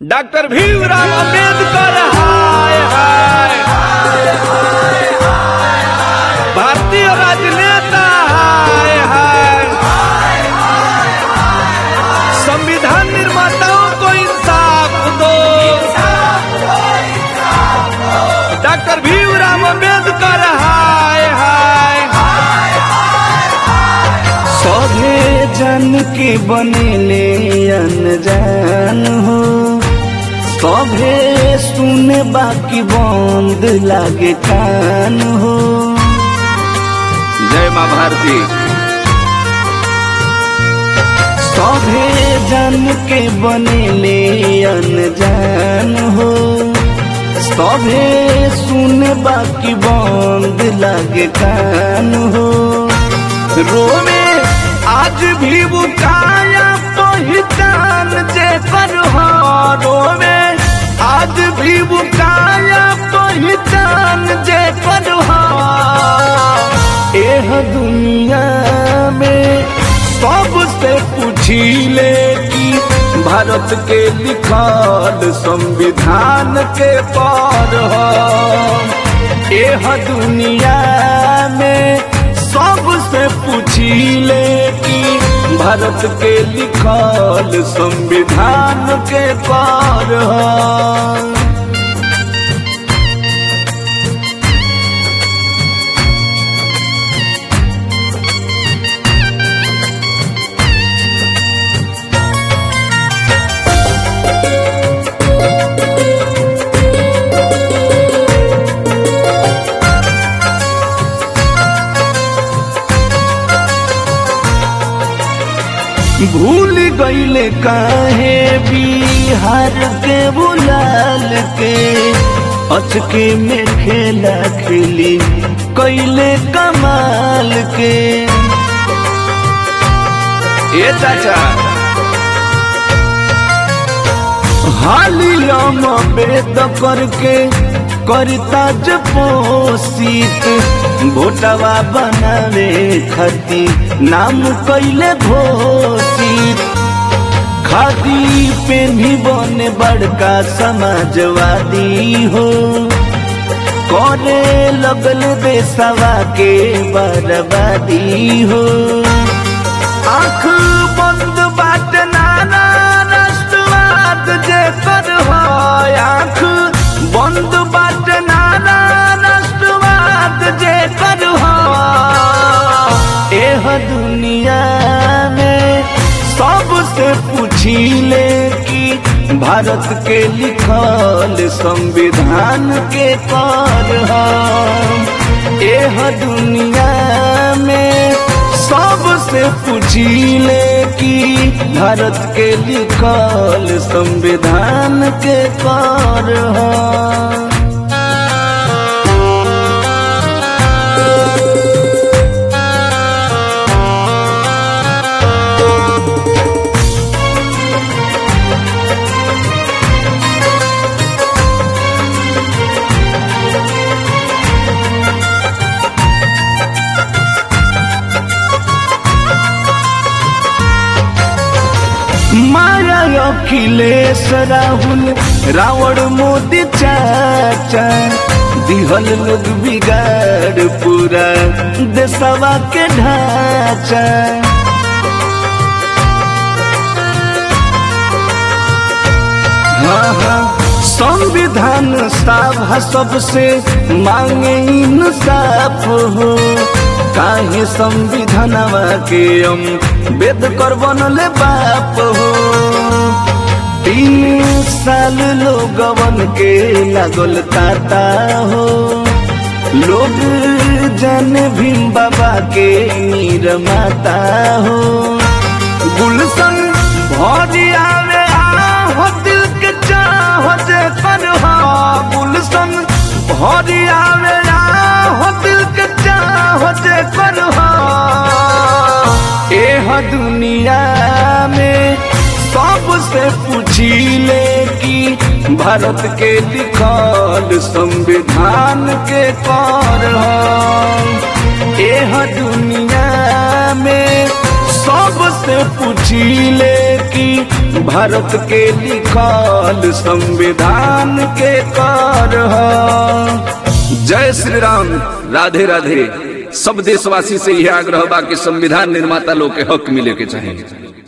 doctor Bhimrao Ambedkar हाय हाय भारतीय राजनेता हाय हाय संविधान निर्माताओं को इंसाफ दो डॉक्टर भीमराव अंबेडकर हाय हाय सभे जन के बनेले अनजान हो सभे सुने बाकी बंद लागे कान हो जय माँ भारती सभे जन के बनेले अनजान हो सभे सुने बाकी बंद लागे कान हो रोवे आज भी वो काया पहचान जे कर हो रोवे आज भी वो काया पहचान जे कर हो एह दुनिया में सबसे पूछिले कि भारत के लिखल संविधान के पर हो एह दुनिया में सबसे पूछिले कि भारत के लिखल संविधान के पर हो भूल गईले काहे बिहार के बुलाल के अचके में खेला खेली कैले कमाल के ए चाचा हालिया बेद करके करता जपोषित भोटवा बनावे खती नाम कैले घोषित खादी पे भी बने बड़का समाजवादी हो करे लगल देशवा के बर्बादी हो आंख बंद बाट नाना राष्ट्रवाद जे कर हो आंख बंद बाट नाना राष्ट्रवाद जे कर हो एह दुनिया में सबसे पूछिले कि भारत के लिखल संविधान के कर हम एह दुनिया में सबसे पूछिले कि भारत के लिखल संविधान के कर हम माया अखिलेश राहुल रावण मोदी चाचा दिहल लोग बिगाड़ पूरा देशवा के ढांचा हाँ हाँ संविधान सभा सबसे मांगे इंसाफ हो काहे संविधानवा के हम वेद कर बनले बाप हो तीन साल लोगवन के लागल ताता हो लोग जन भीम बाबा के मीर माता हो गुलशन भरी आवे हो दिल के चाह जे कर हो गुलशन भरी आवे हो दिल के चाह जे कर हो एह दुनिया में सबसे पूछिले कि भारत के लिखल संविधान के कर हो एह दुनिया में सबसे पूछिले कि भारत के लिखल संविधान के कर जय श्री राम राधे राधे सब देशवासी से यह आग्रह बा कि संविधान निर्माता लोग के हक मिले के चाहिए